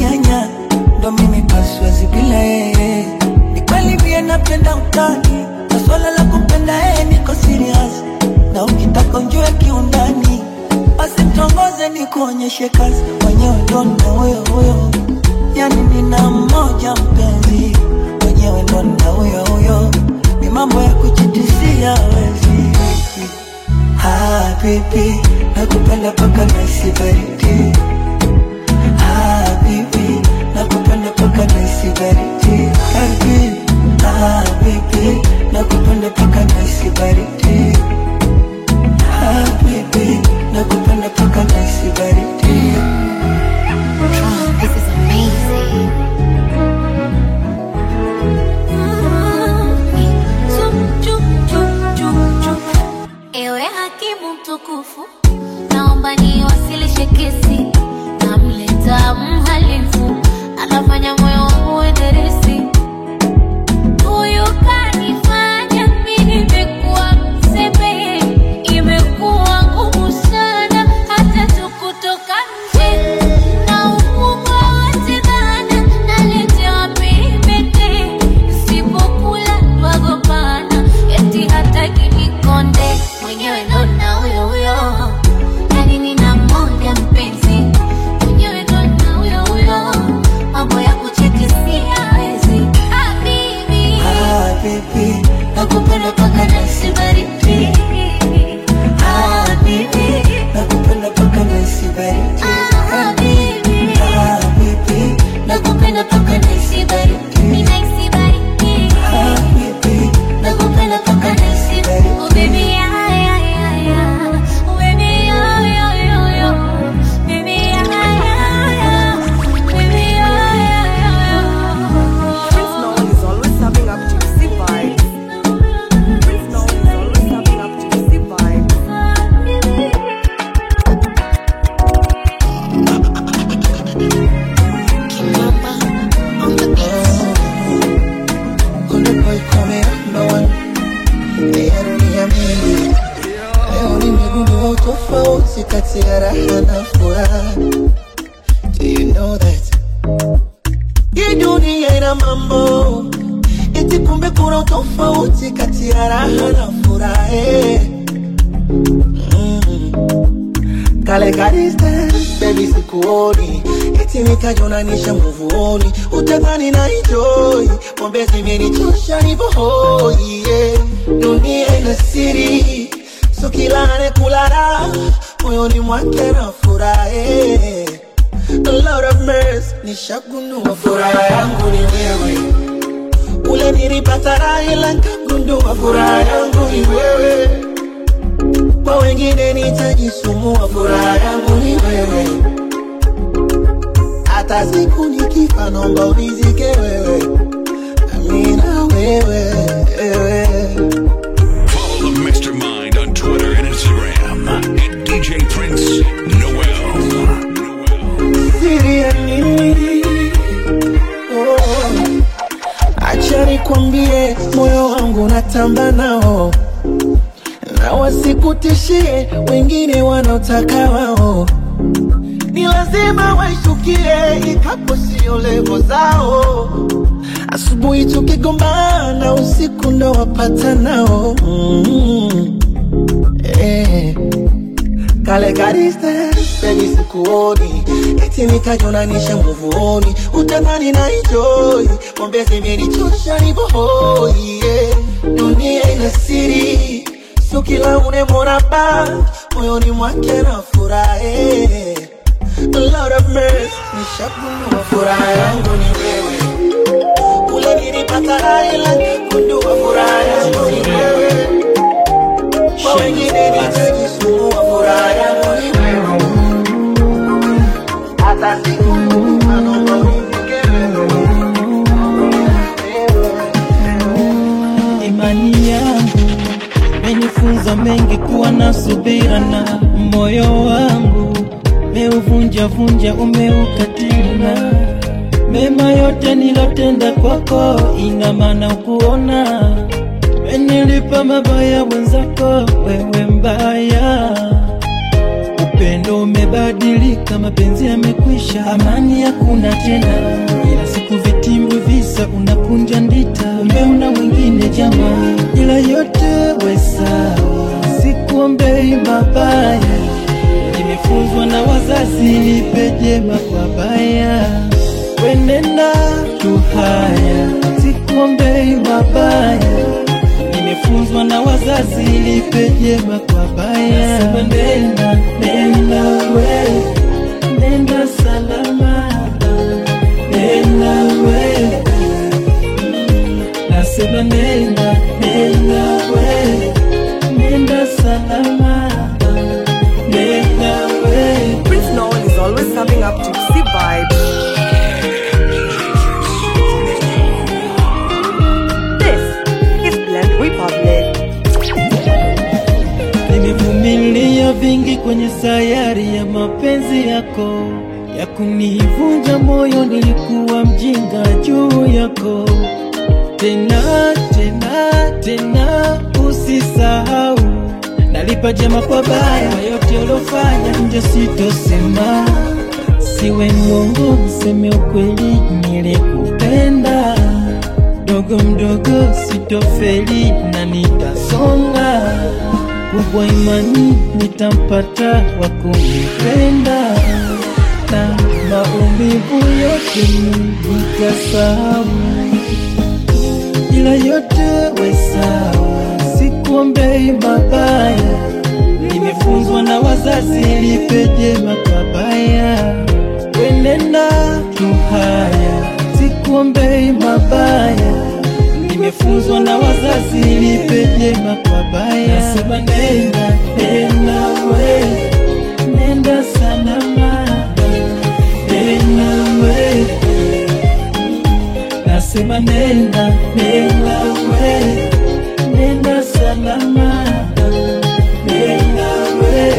nyanya ndo mimi paswazi bila yeye ni kweli pia napenda utani na swala la kupenda yeye niko serious na ukitaka unjue kiundani basi mtongoze ni kuonyeshe kazi mwenyewe ndo na huyo huyo yani nina mmoja mpenzi mwenyewe ndo na huyo huyo ni mambo ya kujitisia wezi habibi nakupenda paka naisi baridi habibi nakupenda paka naisi baridi habibi habibi nakupenda paka naisi baridi habibi nakupenda paka naisi baridi This is amazing. Ewe hakimu mtukufu, naomba niwasilishe kesi. Namleta mhalifu, anafanya moyo wangu uenderesi. Huyu kanifanya mimi nimekuwa mzembe, imekuwa ngumu sana hata tu kutoka nje. Na ukubwa wote dhana, naletewa peripete. Nisipokula twagombana, eti hataki nikonde. Mwenyewe ndo na huyo huyo, yani nina mmoja mpenzi. Mwenyewe ndo na huyo huyo, mambo ya kuchiti siyawezi. Habibi, habibi nakupenda paka naisi baridi habibi nakupenda paka naisi baridi habibi, habibi nakupenda paka naisi baridi ninahisi baridi. habibi nakupenda paka naisi baridi Oh baby, yeah, yeah, yeah, yeah. Oh baby, yeah, yeah, yeah, yeah. Baby, yeah, yeah, yeah. Baby, yeah, yeah, Prince yeah, Noel is always having up gypsy vibes. Prince Noel is always having up gypsy vibes. Kule boy come number one Leo niamini Leo nimegundua utofauti kati ya raha na furaha Do you know that Hii dunia ina mambo Eti kumbe kuna utofauti kati ya raha na furaha eh. mm. Kale ka distance, baby sikuoni Eti nikajonanisha nguvuoni Utadhani na enjoy Pombe zimenichosha nipo hoi yeah. Dunia ina siri So kila anekula raha Moyoni mwake na furaha eh. A lot of mercy Nishagundua furaha yangu ni wewe Ule nilipata raha ila nikagundua furaha yangu ni wewe kwa wengine nitajisumbua, furaha yangu ni wewe. Hata siku nikifa, naomba unizike wewe, amina wewe, wewe. Follow the Mr. Mind on Twitter and Instagram at DJ Prince Noel. siri ya nini? Oh, acha nikwambie, moyo wangu natamba nao na wasikutishie wengine wanaotaka wao, ni lazima waishukie, ikapo sio levo zao. Asubuhi tukigombana, usiku ndo wapata nao mm. eh. Kale ka distance, baby sikuoni Eti nikajonanisha nguvuoni Utadhani na enjoy Pombe zimenichosha nipo hoi yeah. Dunia ina siri Sio kila unemwona ba Moyoni mwake na furaha eh. A lot of mercy Nishagundua furaha yangu ni wewe Kule nilipata raha ila nikagundua furaha yangu ni wewe Kwa wengine nitajisumbua furaha yangu ni wewe Hata siku nikifa naomba unifike wewe imani yangu menifunza mengi kuwa na subira na moyo wangu meuvunja vunja umeukatina mema yote nilotenda kwako ina maana ukuona menilipa mabaya wenzako wewe mbaya upendo umebadilika, mapenzi yamekwisha, amani hakuna tena. Ila siku vitimbi visa, unakunja ndita, kumbe una mwingine jamaa, ila yote we sawa, sikuombei mabaya, nimefunzwa na wazazi, lipe jema kwa baya, wenenda tu haya, sikuombei mabaya nimefunzwa na wazazi lipe jema kwa baya. Sema nenda nenda we nenda salama nenda we nasema nenda nenda we nenda salama nenda we Prince Noel is always serving up gypsy vibes. This is Blend Republic. Nimevumilia vingi kwenye sayari ya mapenzi yako ya kunivunja moyo, nilikuwa mjinga juu yako. Tena tena tena, usisahau nalipa jema kwa baya, kwa yote uliofanya nje sitosema, siwe mwongo, mseme ukweli, nilikupenda mdogo mdogo, sitofeli na nitasonga kubwa imani nitampata wa kunipenda na maumivu yote nitasahau, ila yote we sawa, sikuombei mabaya, nimefunzwa na wazazi, lipe jema kwa baya, wenenda tu haya, sikuombei mabaya nimefunzwa na wazazi, lipe jema kwa baya. Nasema nenda nenda we nenda salama nenda we nasema nenda nenda we nenda salama nenda we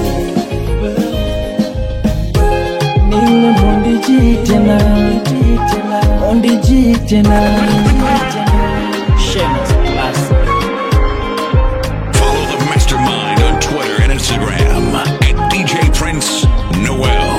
niwe mondiji tena mondiji tena Shameless classic. Follow the mastermind on Twitter and Instagram at DJ Prince Noel.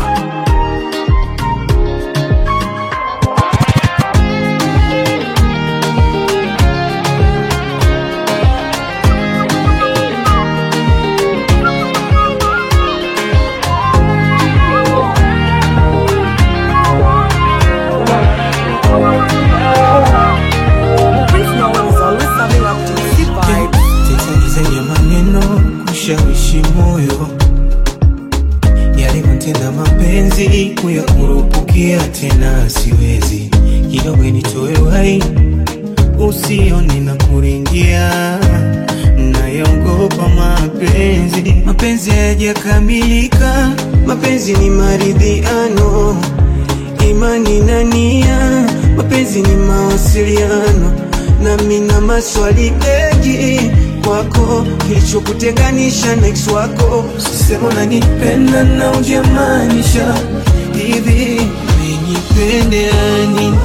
Prince Noel is always serving up gypsy vibes. Tetani zenye maneno kushawishi moyo, yalivyotenda mapenzi kuyakurupukia tena siwezi, kidogo nitoe wai usione na kuringia, nayaogopa mapenzi. Mapenzi hayajakamilika, mapenzi ni maridhiano, imani na nia, mapenzi ni mawasiliano, nami na maswali mengi kwako, kilichokutenganisha na ex wako, sema unanipenda na ujamaanisha hivi, umenipendea nini?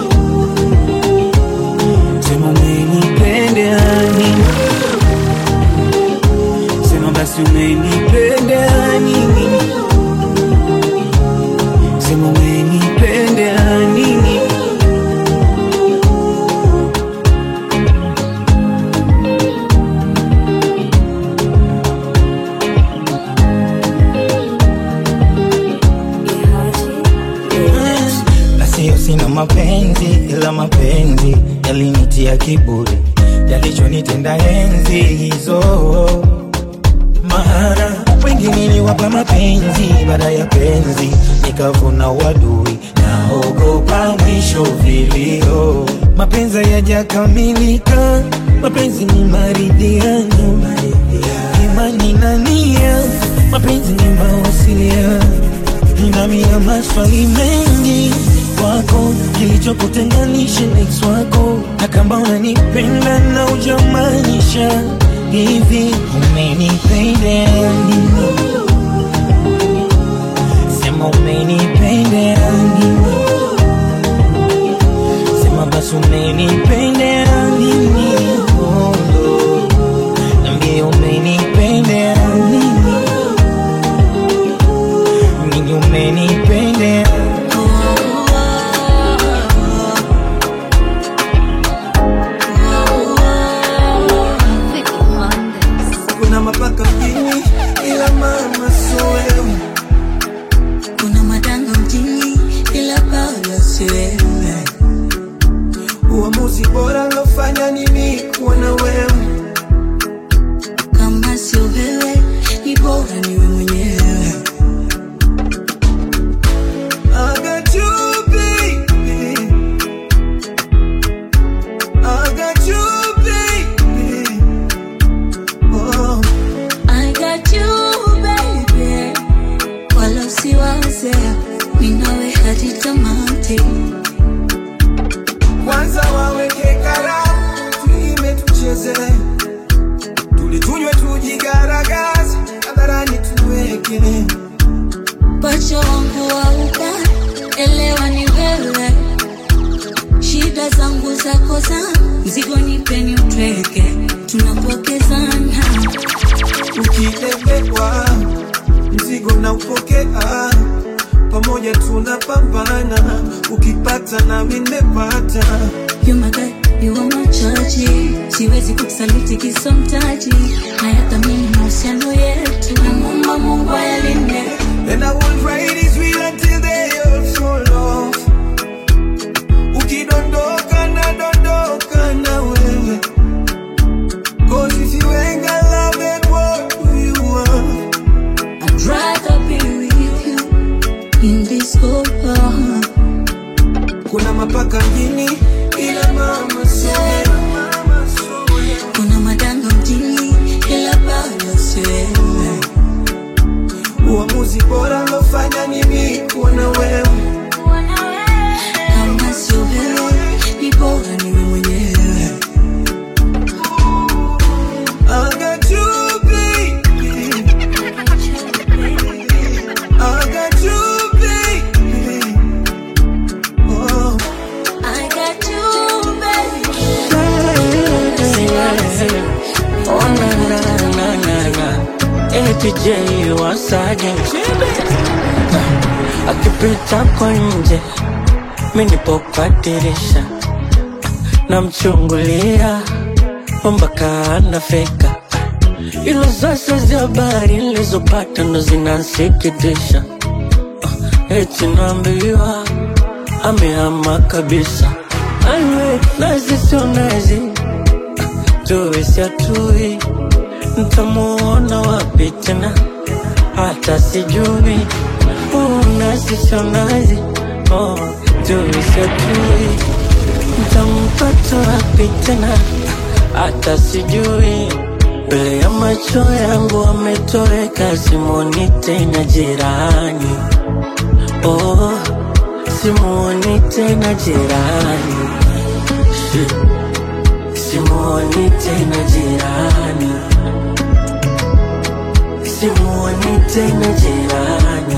Sema umenipendea nini? Sema basi umenipendea nini? Sema umenipendea nini? na sio sina mapenzi, ila mapenzi yalinitia kiburi, yalichonitenda enzi hizo. Maana wengi niliwapa mapenzi, baada ya penzi nikavuna wadui, naogopa mwisho vilio. Mapenzi hayajakamilika, mapenzi ni maridhiano, imani na nia, mapenzi ni mawasiliano nami na maswali mengi kwako, kilichokutenganisha na ex wako, na kama unanipenda na ujamaanisha hivi, umenipenda nini? Sema umenipenda nini? Sema basi umenipenda nini? Oh, oh. Niambie umenipenda nini? sweet kwanza waweke karamu tuime tucheze tulitunywe tujigaragaze hadharani tuweke pacha wangu wa upande, elewa ni wewe, shida zangu zako zangu, mzigo nipeni utweke, tunapokezana ukilemewa mzigo na upokea pamoja tunapambana ukipata nami nimepata You my guy, you are my chachi, siwezi kukusaliti kisomtaji, nayathamini mahusiano yetu, namwomba Mungu ayalinde And I will ride this wheel until they all fall off. Ukidondoka na dondoka na wewe. Cause if you ain't got love, then what do you want? I'd rather be with you in this whole world. Kuna mapaka mjini ila mama sio Kuna madanga mjini ila bado si wewe. uamuzi bora lofanya ni mimi kuwa na wewe. Kama sio wewe ni bora niwe mwenyewe. I got you, baby. I got you, baby. Oh. I got you, baby. Oh na na na na na APJ wasaje akipita kwa nje mi nipo kwa dirisha namchungulia mpaka anafika ilo sasa za habari nilizopata ndo zinansikitisha eti naambiwa amehama kabisa anwe nazi sio nazi tuwe siatui ntamuona wapi tena hata sijui unazi sio nazi oh, tuwe siatui ntampata wapi tena hata sijui mbele ya macho yangu ametoweka simoni tena jirani oh, simuoni tena jirani Shit. simuoni tena jirani simuoni tena jirani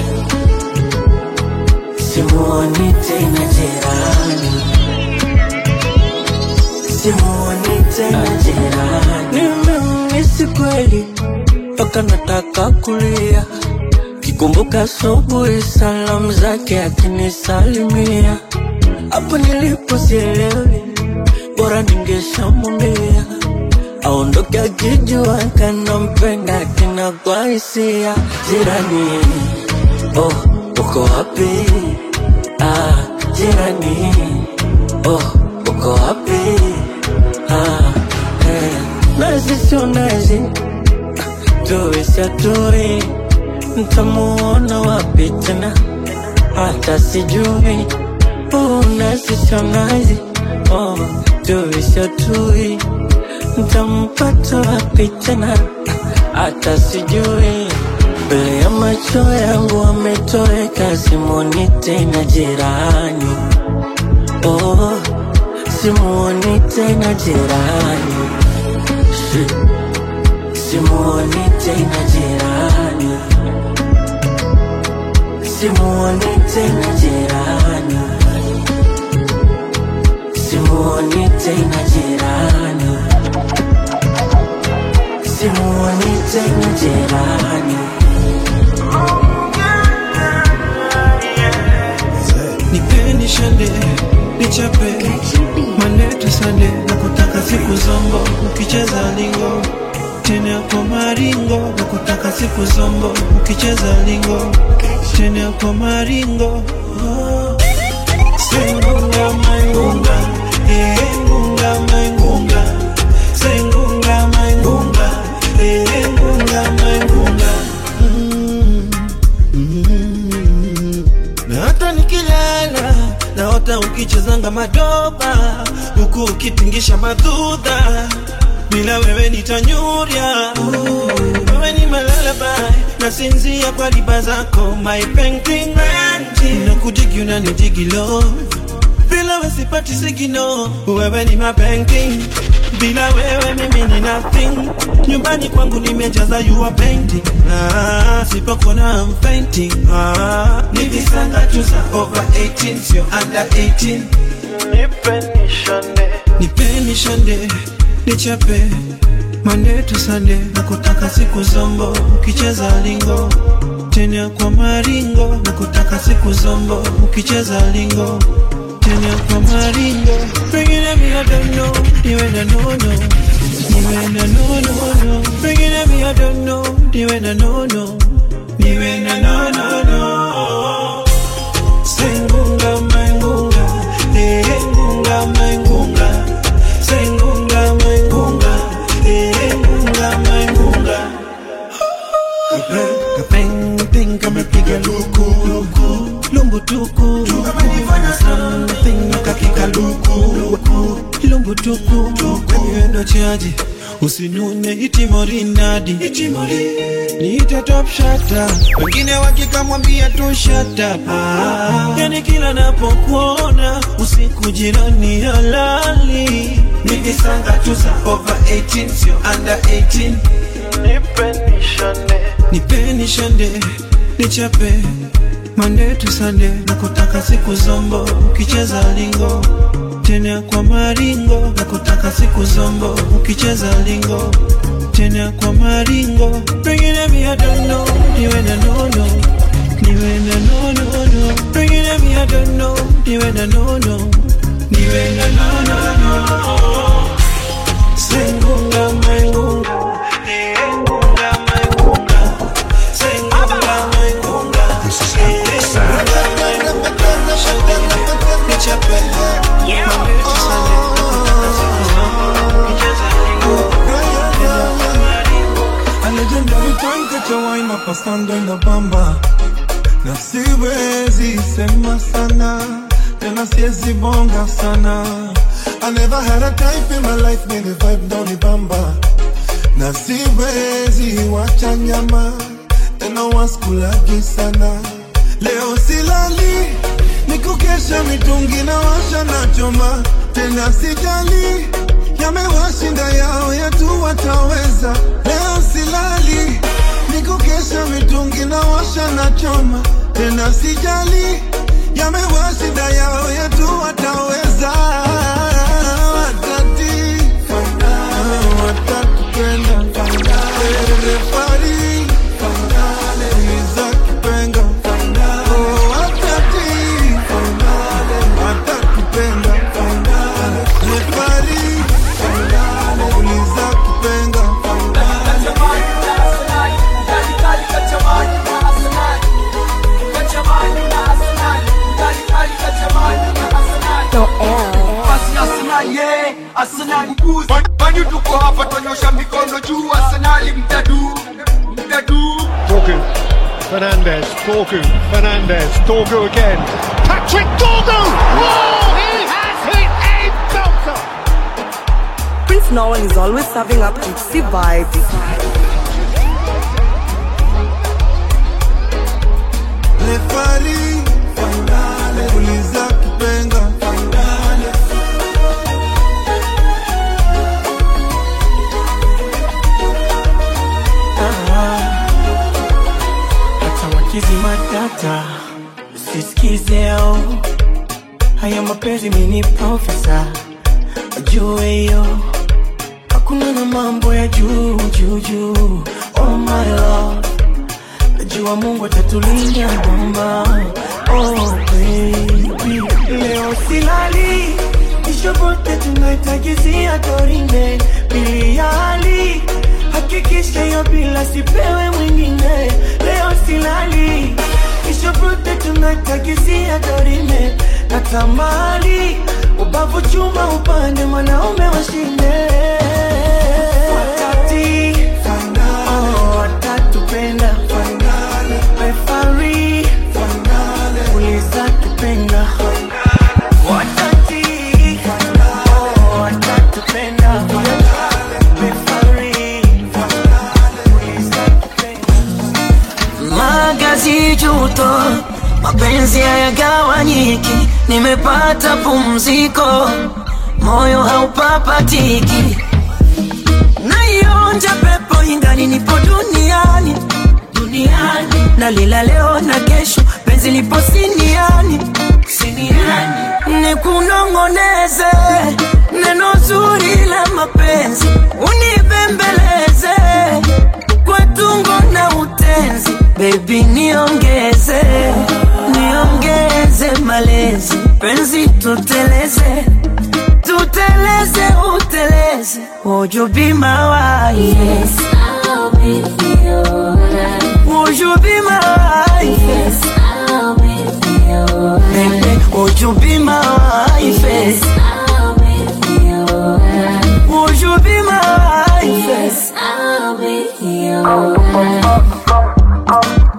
simuoni tena jirani simuoni tena jirani nimemisi kweli mpaka nataka kulia kikumbuka asubuhi salamu zake akinisalimia hapo nilipo sielewi bora ningeshamwambia aondoke akijua kanampenda tena kwa hisia jirani oh uko wapi ah jirani oh uko wapi ah eh. nazi sio nazi tuwe siatui ntamuona wapi tena hata sijui oh, nazi sio nazi oh, tuwe siatui ntampata wapi tena hata sijui mbele ya macho yangu ametoweka simoni tena jirani oh, simuoni tena jirani Shit. simuoni tena jirani simuoni tena jirani simuoni tena jirani simuoni tena jirani Nipeni shande, nichape manete sande na kutaka siku zombo ukicheza lingo tena kwa maringo na kutaka siku zombo ukicheza lingo tena kwa maringo oh. Sengunga maingunga eh ngunga maingunga Sengunga maingunga eh ngunga maingunga mm. Mm. Na hata nikilala naota ukichezanga madoba huku ukitingisha madudha bila wewe nitanyurya wewe ni malalabai nasinzia kwa riba zako my painting painting nakudigi unanidigi love bila wewe sipati sigino wewe ni my painting bila wewe mimi ni nothing nyumbani kwangu nimejaza you are painting ah, sipokuona I'm fainting ah, ni visanga tu za over 18 sio under 18 nipeni shande nichape Monday to Sunday nakutaka siku zombo ukicheza lingo tena kwa maringo nakutaka siku zombo ukicheza lingo tena kwa maringo pengine mi I don't know niwe na nono niwe na nono no pengine mi I don't know niwe na nono niwe na nono no sengunga maingunga eh ngunga maingunga sengunga maingunga eh ngunga maingunga Kapeng kamepiga luku luku lumbu tuku something kakika luku luku lumbu tuku endo chaji usinune itimorinadi itimori niite top shata wengine wakikamwambia tu shata ah, yani kila napokuona usiku jirani halali ni visanga tu za over 18 sio under 18 nipeni shande nichape Monday to Sunday nakutaka siku zombo ukicheza lingo tena kwa maringo nakutaka siku zombo ukicheza lingo tena kwa maringo pengine mi I don't know niwe na nono niwe na nono no pengine mi I don't know niwe na nono niwe na nono no sengunga maingunga sengunga maingunga sengunga maingunga This is Epic Sound. A legendary time kacha wine hapa sando inabamba na siwezi sema sana tena siwezi bonga sana I never had a type in my life made the vibe down the bamba na siwezi wacha nyama tena waskulagi sana leo silali nikukesha mitungi na washa na choma tena sijali yamewashinda yao yetu wataweza leo silali nikukesha mitungi na washa na choma tena sijali yamewashinda yao yetu wataweza watati watatupenda refari uliza kipenga Oh, watati watatupenda refari uliza kipenga Manyu tuko hapa tonyosha mikono juu Arsenali mtadu mtadu Dorgu, Fernandez, Dorgu, Fernandez, Dorgu again. Patrick Dorgu! Oh, he has hit a belter! Prince Noel is always serving up Gypsy vibes. refari uliza kipenga hata wakizi matata usisikizeo haya mapenzi mini profesa wajue hiyo hakuna na mambo ya juu juu juu oh my love najua mungu atatulinda mama oh baby leo silali ishobote tunaitagizia dorime biliali hakikisha hiyo bila sipewe mwingine leo silali ishobote tunaitagizia dorime natamani ubavu chuma upande mwanaume washinde wakati oh, watatupenda refari uliza kipenga watati oh, watatupenda refari uliza kipenga magazi juto mapenzi nimepata pumziko, moyo haupapatiki, naionja pepo ingali nipo duniani duniani, na lila leo na kesho, penzi lipo siniani siniani, nikunong'oneze neno zuri la mapenzi, unibembeleze kwa tungo na utenzi, baby niongeze niongeze malezi, penzi tuteleze tuteleze uteleze, would you be my wife? Yes, I'll be your wife. Would you be my wife? Yes, I'll be your wife. Baby, would you be my wife? Yes, I'll be your wife. Would you be my wife? Yes, I'll be your wife.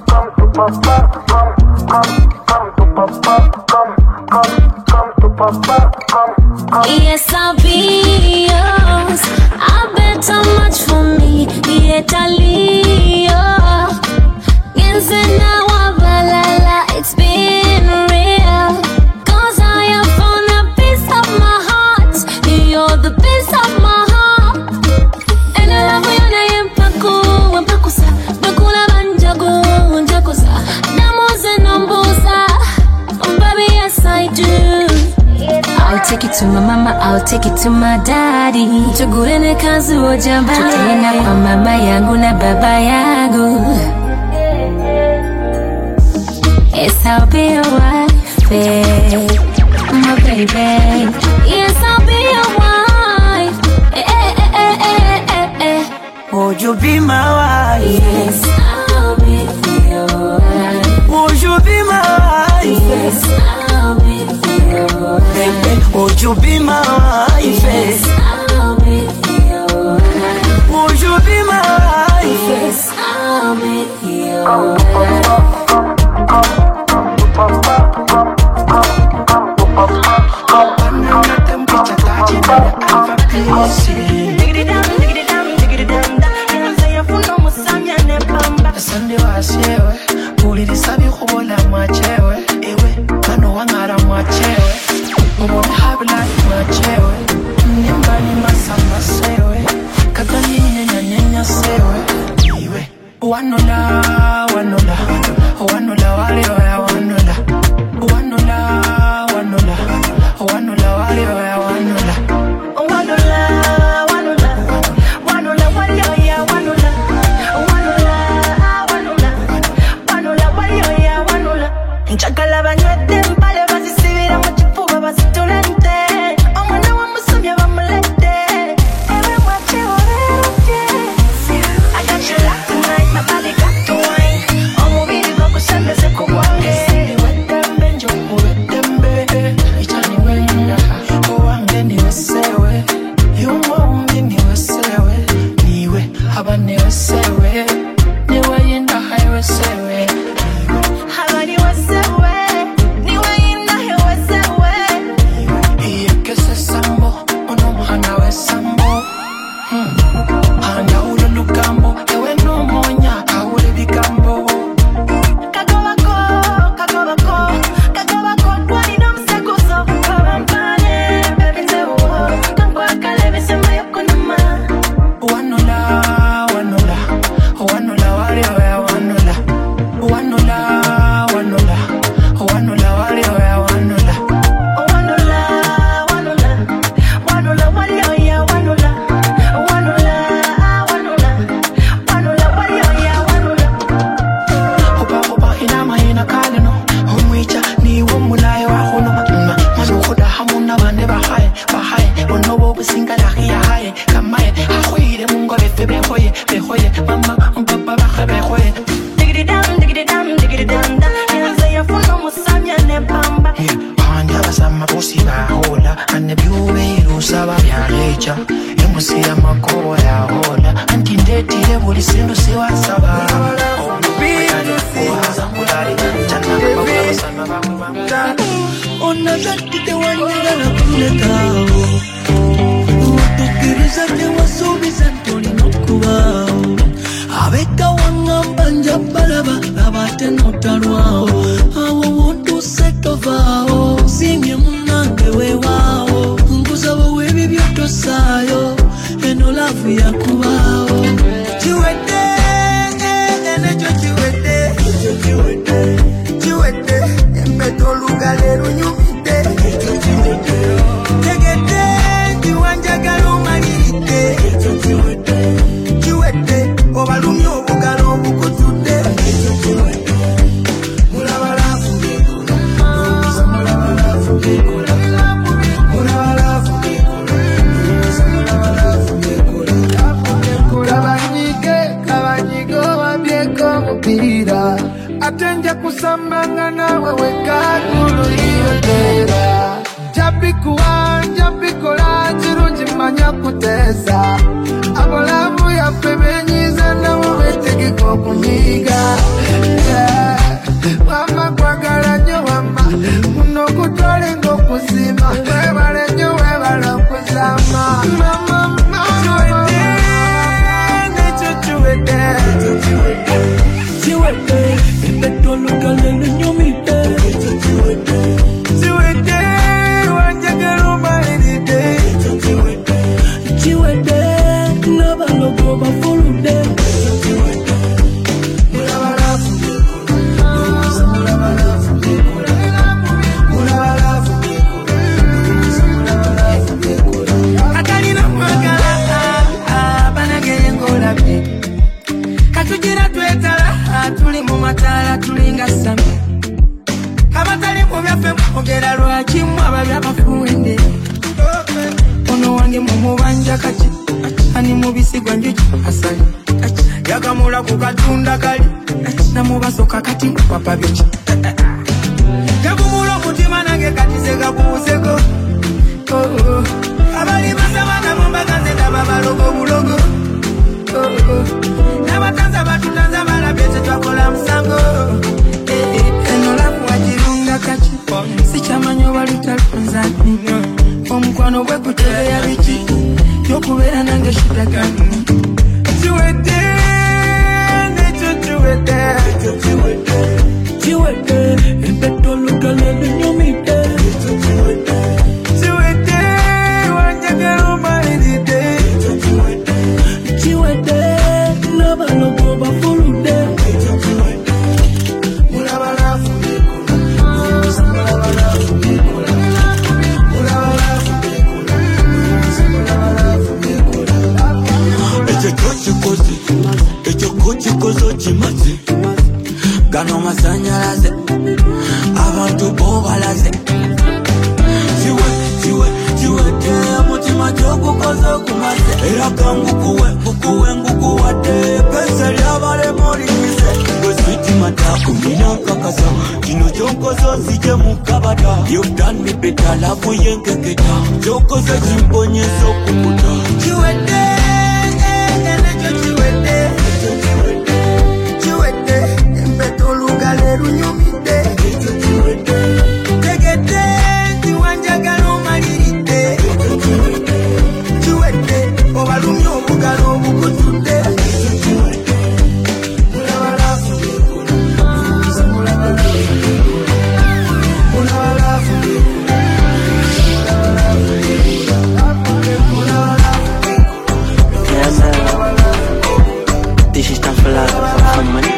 Yes, I'll be yours. I bet how much for me. Yet I Yes, and now balala. It's been real. Cause I have found a piece of my heart. You're the piece of my heart. And I love you na yempaku, wempakusa. Bakula banjago, njakusa. Namuze nambusa. Baby, yes I do. I'll take it to my mama, I'll take it to my daddy. Tugurene kazi ojambani. Tutaenda kwa mama yangu na baba yangu. Yes, I'll be your wife, eh, my baby. Yes, I'll be your wife. Eh, eh, eh, eh, eh, eh, eh. Would you be my wife? Yes, I'll be your wife. Would you be my wife? Yes, I'll be your wife. Baby, would you be my wife? Yes, I'll be your wife. Would you be my wife? Yes, I'll be your wife. Asante wasiewe ulilisabi kubola mwachewe ewe kano wang'ara mwachewe ubohabla mwachewe nimbani masamba sewe kakanyinyenya sewe iwe wanola wanola wanola walioya wanola wanola wanola wanola walioya wanola wanola wanola wanola walioya wanola wanola wanola wanola walioya wanola njagala banywedde empale bazisibira mu kifuba bazitulente omwana wa musomya bamulette ewe mwakyewolete I got you locked tonight, my body got to wine. Omubiri gwokusembeze ku bwange. Weddembe njokuweddembe, ikyani wenda, owange niwe sewe. Y'omwombi niwe sewe, niwe aba niwe sewe. Niwe yinda haiwe sewe. Aba niwe sewe, niwe yinda haiwe sewe. Iyekese sambo, ono muhana we sambo. Andawula olugambo ewe n'omonya awula ebigambo kagobako kagobako kagobako twalina omusekuzo kabampane ebinzewo kankwagala ebisembayo kunuma wanola wanola wanola walioya wanola wanola wanola wanola walioya wanola wanola wanola wanola walioya wanola wanola wanola wanola walioya wanola Oba oba ina mahina kalino Omwicha niwo mulaye wa hono Mma mazukhoda hamuna bane bahaye bahaye Bonobo businga lahi ya haye kamaye Ahoyire mungo befe behoye behoye Mama mpapa bahe behoye Digidi dam digidi dam digidi dam dam Yanze yafuna musamya ne pamba Panja basama pusi bahola Ane byube irusa babyalecha Emusi ya makobo ya hola Anti ndetire buli sindu siwasaba onazatite wanyagala kulekaawo otukiriza tewasuubiza ntolina okubaawo abeka waŋŋamba nja balaba laba ate notalwawo awo wontuse tovaawo si nsiimye munange weewaawo nkuza wowe ebibyo tosaayo eno laavu yakubaawo kiwedde enekyo kiwedde kiwedde empeta olugalo erunyumidde tegedde ntiwanjagala omaliridde kiwedde obalumye obugalo obukutudde mulaba laavu ngekola Ndowooza mulaba laavu ngekola mulaba laavu ngekola Ndowooza mulaba laavu ngekola kabanyige kabanyige owabyeko omupiira ate nja kusambanga nawe wekagululiyotera jabikuwa jabikola kirungi manya kuteesa abolamu yaffe benyiza nabo betegeka okunyiga Yeah. wama kwagala nnyo wama muno okutwala ng'okuzima webale nnyo webala okuzama mama kiwedde nekyo kiwedde kiwedde empeta olugalo erunyumidde kiwedde wanjagala omaliridde kiwedde n'abalogo bafuludde mulaba laavu ngekola Ndowooza mulaba laavu ngekola mulaba laavu ngekola Ndowooza mulaba laavu ngekola katalina mwagala banageye ng'olabye katugira twetala tuli mu mataala tulinga sami abatali mu byaffe mwogera lwaki mwe ababya bafuwende ono wange mumubanja kati ani mubisigwa njuki asali yakamula ku katunda kali namubasoka kati papa biki gagumula omutima nange kati segakuwuseko abali basaba nabo mbaganze ndaba balogo bulogo Oh, oh. n'abatanza batutanza balabye tetwakola musango Eh, eh, eno laku wagirunga kaki sikyamanyi oba lutalunza nnyo omukwano gwe gutereya biki yokubeera nange shitagani kiwedde nekyo kiwedde kiwedde empeta olugalo erunyumidde kiwedde wanjagala omaliridde kiwedde n'abalogo bafuludde mulaba laavu ngekola Ndowooza mulaba laavu ngekola mulaba laavu ngekola Ndowooza mulaba laavu ngekola ekyo kyokikoze ekyo kukikoze okimaze gano masanyalaze abantu bobalaze kiwe kiwe kiwedde mutima gyogukoze okumaze era kangukuwe ngukuwe ngukuwadde pesa lyabalema olimize gwe switi mataku nina nkakasa kino kyokoze ozije mu kabada you've done me better lavu yenkeketa kyokoze kimponyesa okukuta kiwedde enekyo kiwedde kiwedde empeta olugalo erunyumidde tegedde ntiwanjagala omaliridde kiwedde obalumye obugalo obukutudde mulaba laavu ngekola Ndowooza mulaba laavu ngekola mulaba laavu ngekola mulaba laavu ngekola mulaba laavu Yeah, man. This is time for love, for money.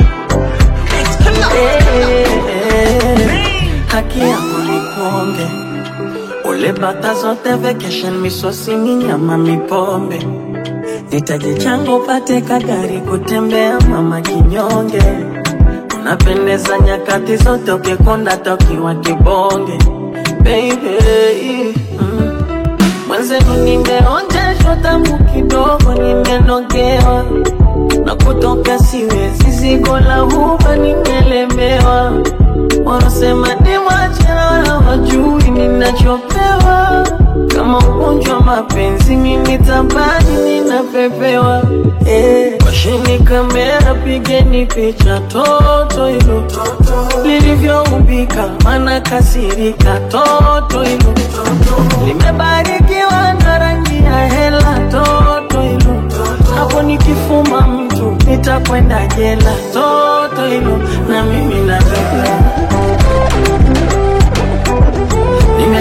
haki yako ni kuonge ule bata zote vacation misosi minyama mipombe nitaje chango upate kagari kutembea mama kinyonge unapendeza nyakati zote ukikonda tokiwa kibonge baby mm. mwenzenu nimeonjeshwa tamu kidogo nimenogewa na kutoka siwezi zigo la huba nimelemewa wanasema ni machera wala wajui ninachopewa kama ugonjwa wa mapenzi mimi tabani ninapepewa eh, washini kamera pigeni picha toto hilo lilivyoumbika mana kasirika toto hilo limebarikiwa na rangi ya hela toto hilo hapo nikifuma mtu nitakwenda jela toto hilo na mimi nataka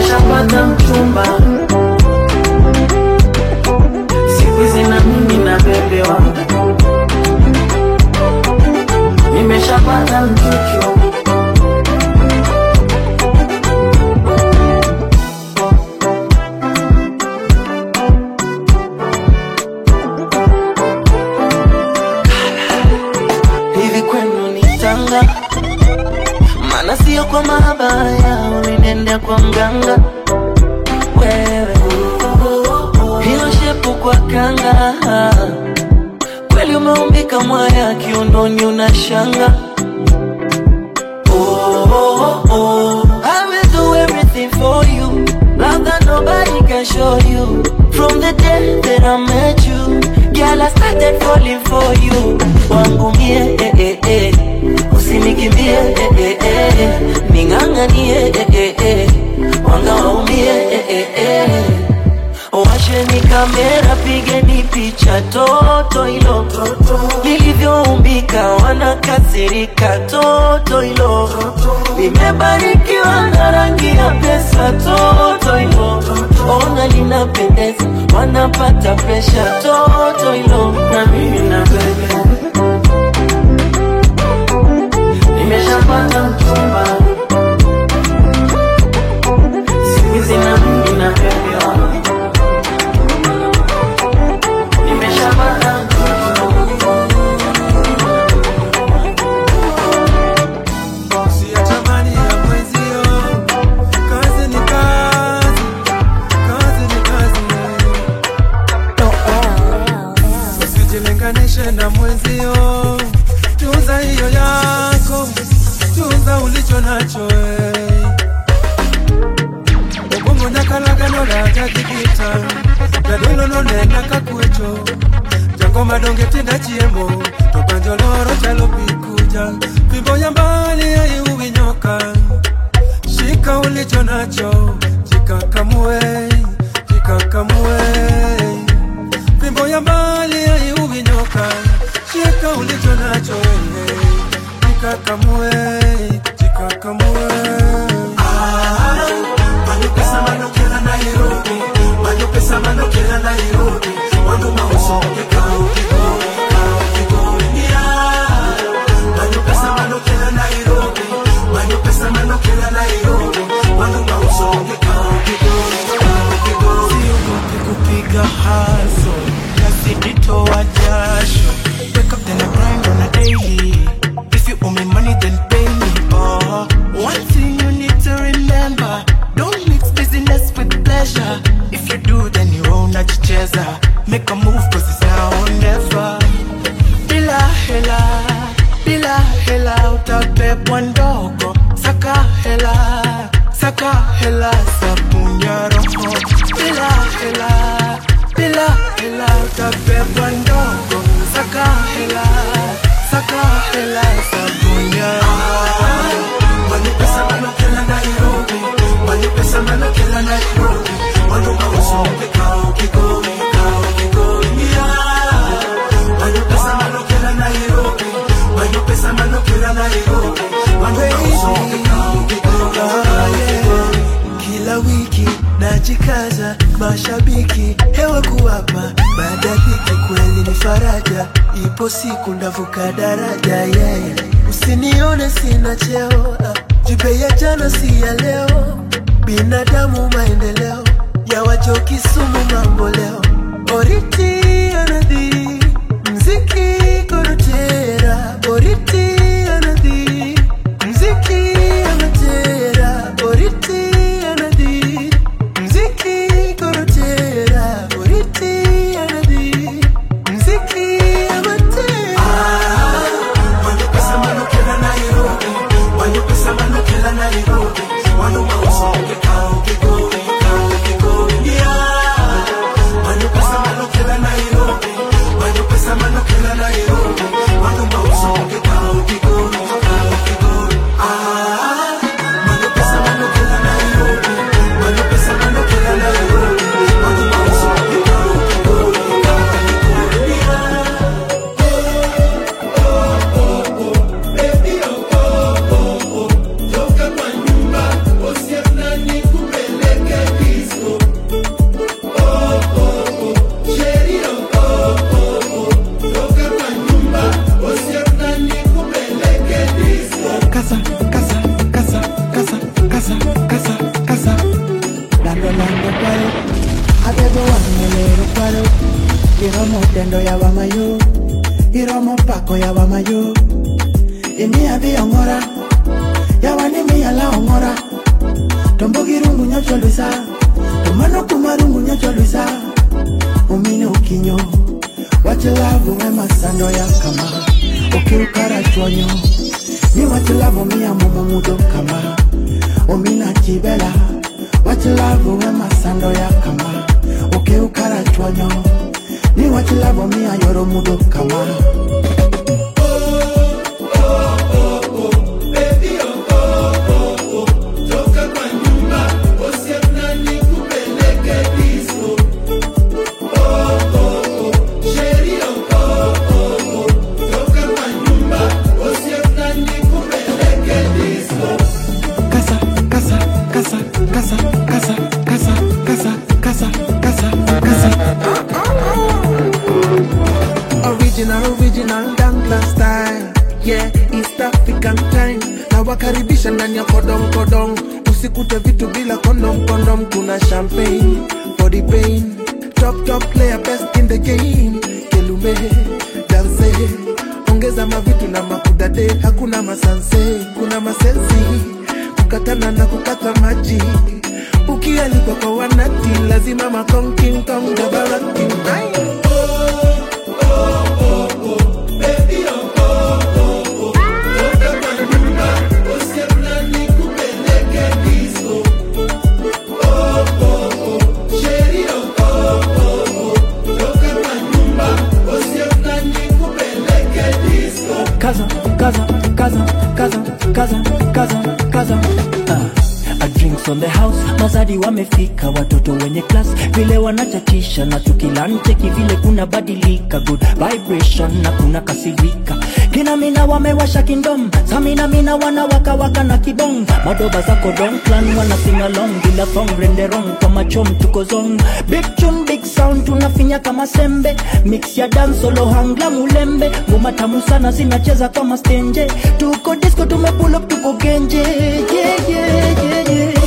kwa kanga kweli umeumbika mwaya kiundoni unashanga oh, oh, oh. I will do everything for you love that nobody can show you from the day that I met you girl I started falling for you wangu mie eh, eh, eh. usinikimbie eh, eh, eh. ning'ang'anie eh, eh, eh. wanga waumie eh, eh, eh. Washeni kamera, pigeni picha toto hilo lilivyoumbika, wanakasirika toto hilo limebarikiwa na rangi ya pesa toto hilo ona linapendeza, wanapata presha toto hilo na mimi na bebe nimeshapata mchumba siku hizi na mimi na bebe nimeshapata Siyatamani ya mwenzio, kazi ni kazi, kazi ni kazi. Usijilinganishe na mwenzio, tunza hiyo yako, tunza ulicho nacho eh. Obongo nyakalagano lakatikita, jadolo nonena kakwecho, jango madonge tinda chiemo, to banjoloro chalo pikuja, fimbo ya mbali haiuwi shika ulicho nacho, jikakamue, jikakamue, fimbo ya mbali haiuwi nyoka, shika ulicho nacho, eh, jikakamue, jikakamue. Manyo pesa mano kela Nairobi Manyo pesa mano kela Nairobi Wangu mauso kikao kikoi kikao kikoi yeah. Manyo pesa mano kela Nairobi Manyo pesa mano kela Nairobi Wangu mauso kikao kikoi kikao kikoi Siogopi kupiga haso naziditoa jasho Wake up then I grind on a daily If you owe me money then pay me oh. One thing you need to remember Don't mix business with pleasure If you do then you own a chicheza Make a move cause it's now or never Bila hela, bila hela Utapepwa ndogo Saka hela, saka hela Sabuni ya roho Bila hela, bila hela Utapepwa ndogo Saka hela, saka hela Sabuni ya roho Mani pesa mano kela Nairobi Mani pesa mano kela Nairobi Mano mauso kikao kikoi kikao kikoi yeah. Mano pesa mano kela Nairobi Mano pesa mano kela Nairobi Mano mauso kikao kikoi kikao kikoi kila wiki najikaza, mashabiki hewa kuwapa, baada ya dhiki kweli ni faraja, ipo siku ndavuka daraja yeah. Usinione sina cheo, ah, jipe ya jana si ya leo, binadamu maendeleo ya wajoki sumu mambo leo, oriti anadhi mziki korotera, oriti anadhi mziki anatera, oriti anadhi mziki korotera, oriti anadhi mziki amatera. Mano pesa mano kela Nairobi Mano pesa mano kela Nairobi Mano mauso kikao kikoi kikao kikoi yeah. Mano pesa mano kela Nairobi Mano pesa mano kela Nairobi Mano mauso kikao kikoi kikao kikoi ah. Mano pesa mano kela Nairobi Mano pesa mano kela Nairobi Mano mauso kikao kikoi kikao kikoi yeah. Casa, casa, casa, casa, casa, casa, casa. Lando, lando, paro. Abebo wangelero paro. Iromo tendo ya wamayo. Iromo pako ya wamayo. Imi abi ongora. Ya wani mi ala ongora. Tombo girungu nyocho luisa. Tomano kumarungu nyocho luisa. Umine uki kinyo wachilavu wema sando ya kama ukiukara chonyo ni wachilavu mia mumumudo kama omina chibela wachilavu wema sando ya kama ukiukara chonyo ni wachilavu mia yoromudo kama Casa, casa, casa, casa, casa, casa, casa, casa, casa, casa. Original, original Dankla style Yeah, East African time na wakaribisha ndani ya kodong kodong usikute vitu bila kondom kondom kuna champagne for the pain top top player best in the game kelume danse ongeza mavitu na makudade hakuna masanse kuna masensi kukatana na kukata maji ukialikwa kwa wanati lazima makonkinkong dabalaki Kaza, kaza, kaza, kaza, kaza, kaza, kaza. Ah, a drinks on the house, mazadi wamefika, watoto wenye class vile wanachachisha na tukilancheki vile kuna badilika, good vibration na kuna kasirika kina mina wamewasha kindom samina mina wanawaka waka na kibong madoba zako don clan wana sing along bila song renderong kwa machom tuko zong big tune big sound tunafinya kama sembe mix ya dance solo hangla mulembe ngoma tamu sana zinacheza kama stenje tuko disco tumepull up tuko genje yeah, yeah, yeah, yeah.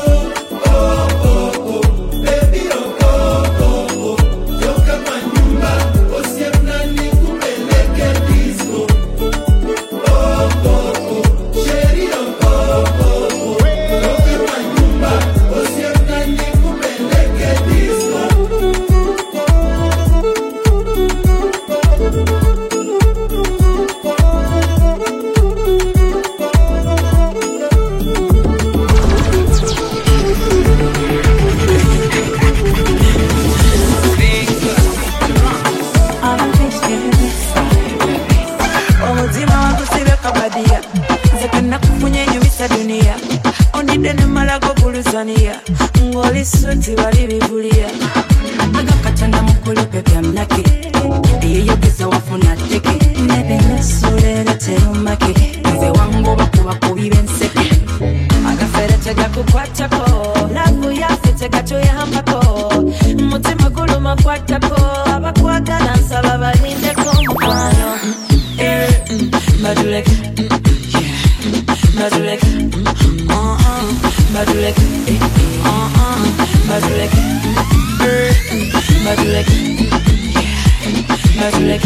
omutima wagusibe kabadia nze kenakufunye enyumisa duniya ondidde nemalago buluzaniya ng'oli suti wali bibuliya agakatonda mukulupe byamnake eyeyogeza wafuna teke nebinesuleero terumake nze wangu bakuba kubi benseke agafere tegakukwatako lavu yafe tegatuyambako mutima guluma kwatako abakwagala nsaba balindeko mukwano Eh, mm, Madulek, mm, yeah, Madulek, mm, uh-uh, Madulek, eh, eh, uh-uh, Madulek, eh, mm, Madulek, yeah, Madulek,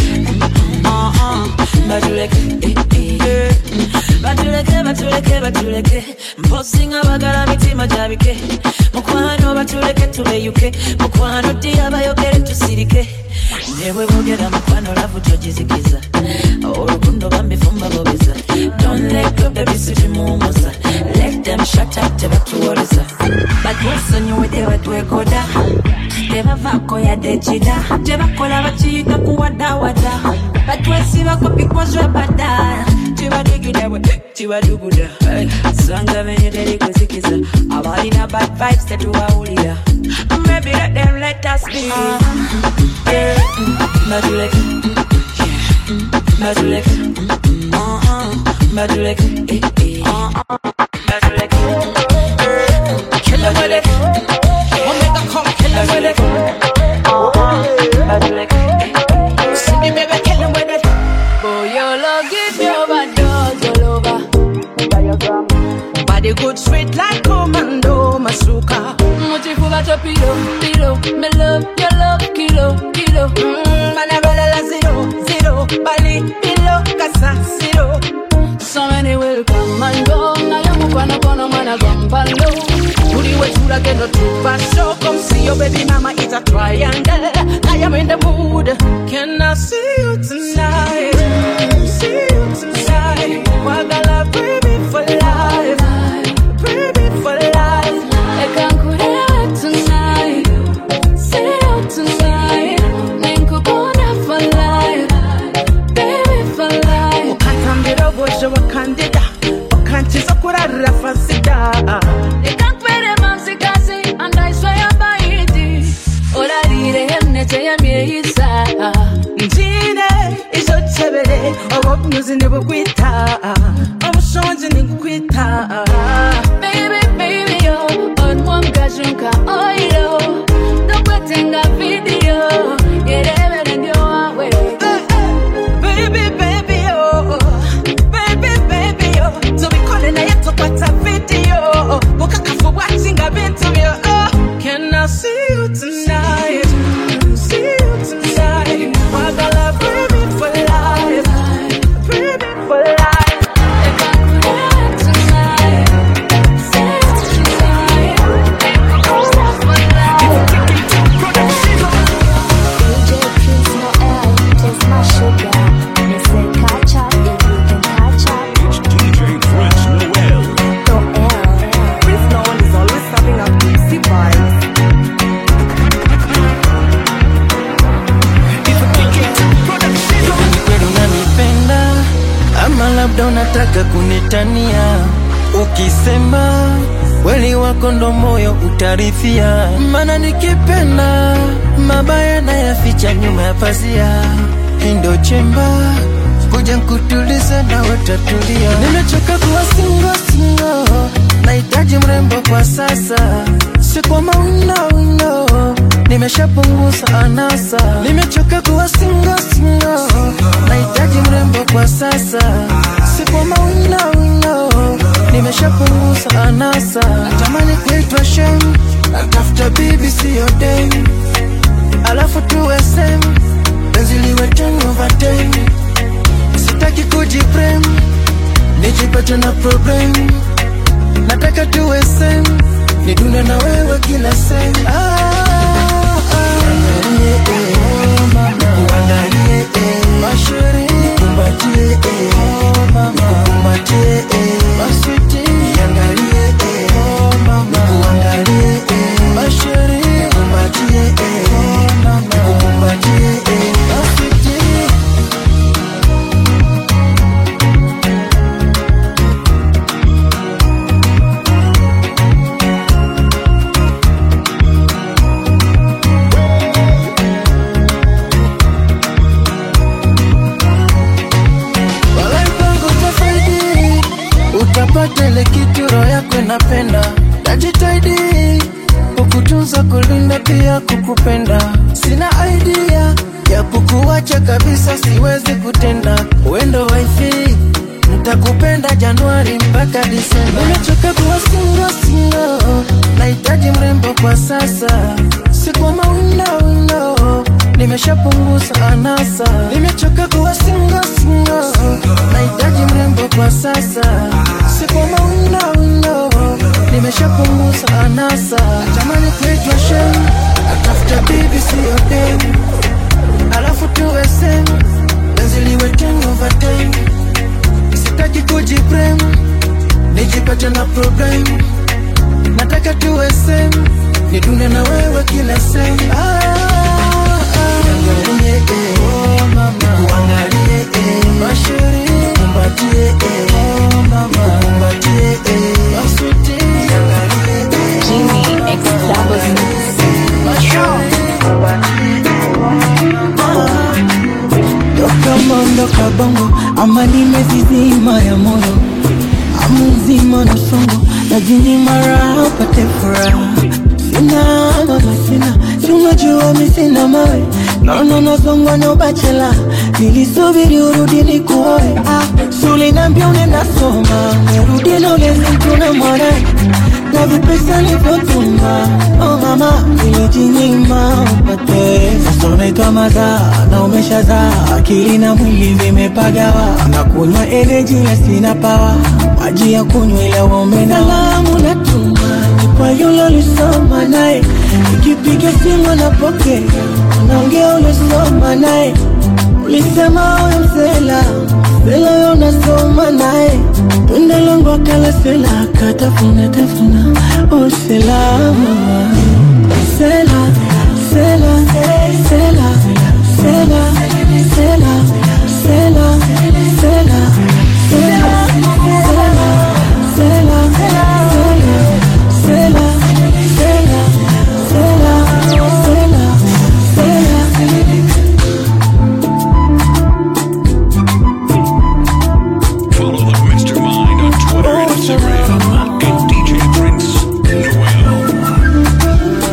uh-uh, Madulek, eh, eh, mm, batuleke batuleke batuleke mposinga bagala mitima gyabike mukwano batuleke tubeyuke mukwano dira bayogere tusirike nebwe bogera mukwano lavu gyogizikiza olukundo bambifumba bobeza don't let go baby sitimumuza let them shut up tebatuwoleza batwesonyiwedde batwekoda tebavaako yadde ekida tebakola bakiyita kuwadawada batwesibako because webada tibadigida bwe tibaduguda sanga benye teri kuzikiza abalina bad vibes tetuwawulira maybe let them let us be Yeah, mm, Madulek, yeah, Madulek, uh-uh, Madulek, eh, eh, uh-uh, Madulek, Madulek, Omega come, kill him with it. Madulek, see me baby, kill him with it. Boy, your love give me overdose all over. Body good, sweet like commando, masuka. Muchifuba to pilo, pilo, me love your love, kilo, kilo. Mm, man, I roll a zero, zero, bali, pilo, casa, zero. So many will come and go. Na yo mukwano kono mana gombalo. Tuli wechula kendo tupaso. come see your baby mama is a triangle. I am in the mood. Can I see you tonight? See you tonight. Wagala baby for life. Baby for life. I can't quit tonight. See you tonight. Ninkukuna for life. Baby for life. ukatambira obozho wakandida wakankiza kurarira fasida Nikakwere mamzikazi, and I swear by it. Olarire hemnete ya mieyisa. njine izo tebere obunyuzi nibukwita obushonji nigukwita Baby, baby, yo, onwamgajunka oilo. Dokwetenga video, yerebere ndio wawe. baby baby oh baby baby oh tubikole naye tukwata video bukakafu bwakinga bintu byo oh can I see you tonight see you tonight wagala baby for life baby for life It's DJ Prince Noel. Prince Noel is always serving up juicy vibes. Ni kweli unanipenda ama labda unataka kunitania ukisema kweli wako ndo moyo utarithia mana nikipenda mabaya nayaficha nyuma ya pazia Hii ndo chemba kuja nkutuliza na watatulia nimechoka kuwa singo singo nahitaji mrembo kwa sasa si kwa mawino wino nimeshapunguza anasa nimechoka kuwa singo singo nahitaji mrembo kwa sasa si kwa mawino wino nimeshapunguza anasa natamani kuitwa shem natafuta bibi siyo dem alafu tuwe sem penzi liwe ten over ten sitaki kujiprem nijipate na problem nataka tuwe sem nidune na wewe kila sem ah, ah. Niangalie, eh. Nikuangalie, eh. Mashauri, nikumbatie, eh. Nikukumbatie, eh. Maswiti, niangalie, eh. Nikuangalie, eh. Mashauri, nikumbatie, eh. Nikukumbatie, eh. Maswiti. Walai kwangu utafaidi, utapata ile kitu roho yako inapenda. Najitahidi kukutunza, kulinda, pia kukupenda. Sina idea ya kukuacha kabisa, siwezi kutenda. Wendo wifi nitakupenda Januari mpaka Disemba. Nimechoka kuwa singo singo, nahitaji mrembo kwa sasa, si kwa mawino wino nimeshapunguza anasa, nimechoka kuwa singo singo, nahitaji mrembo kwa sasa, si kwa mawino wino nimeshapunguza anasa, natamani kuitwa shem, natafuta bibi siyo dem, alafu tuwe sem, penzi liwe ten over ten, sitaki kujiprem, nijipate na problem, nataka tuwe sem, nidune na wewe kila sem ah, Niangalie, eh. Nikuangalie, eh. Mashauri, nikumbatie, eh. Nikukumbatie, eh. Maswiti, niangalie, eh. Mashauri, Toka mondo kabongo ama nimezizima ya moyo amuzima na songo na jini mara upate furaha sina mama sina si unajua mi sina mawe naona nazongwa na ubachela nilisubiri urudi nikuoe ah, sulinambia unaenda soma urudi na ulezi mtuna mwanae na vipesa nilivyotuma oh mama nilijinyima upate sasa unaitwa mazaa na umeshazaa akili na mwili vimepagawa na kunywa energy na sina pawa maji ya kunywa ila uombe na salamu natuma ni kwa yule ulisoma naye ikipiga simu anapokea, anaongea uliosoma naye, ulisema huyo msela sela huyo unasoma naye, tunda langu akala sela akatafuna tafuna, oh sela sela sela sela sela sela sela sela sela sela sela sela Follow the Mr. Mind on Twitter and Instagram at DJ Prince Noel.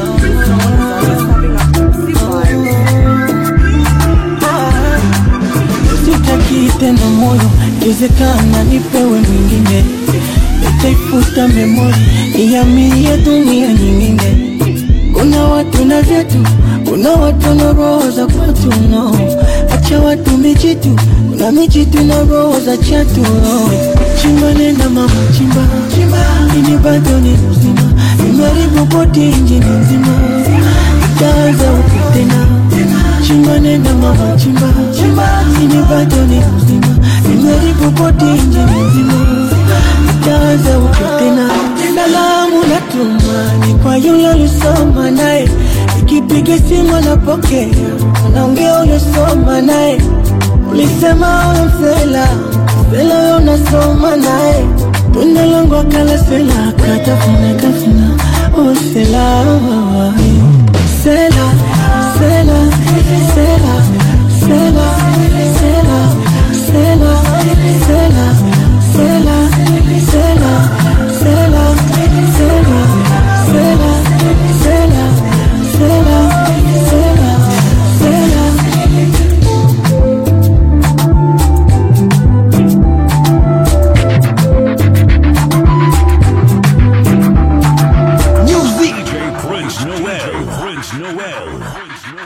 sitaki tena moyo, iwezekana nipewe mwingine, nitaifuta memori ihamie dunia nyingine. Kuna watu na vyetu, kuna watu na roho za kwatu no. Acha watu mijitu, kuna mijitu na roho za chatu no. Chimba nenda mama chimba, chimba ini bado ni mzima, nimeharibu boti injini nzima, itaanza upya tena chimba nenda mama chimba chimba ini bado ni mzima nimeharibu boti injini nzima itaanza upya tena salamu natuma ni kwa yule ulisoma naye ikipiga simu anapokea anaongea ulisoma naye ulisema huyo msela sela huyo unasoma naye tunda langu akala sela akatafuna tafuna oh sela sela sela sela sela sela sela sela sela sela sela sela sela sela sela sela sela DJ Prince Noel. Prince Noel.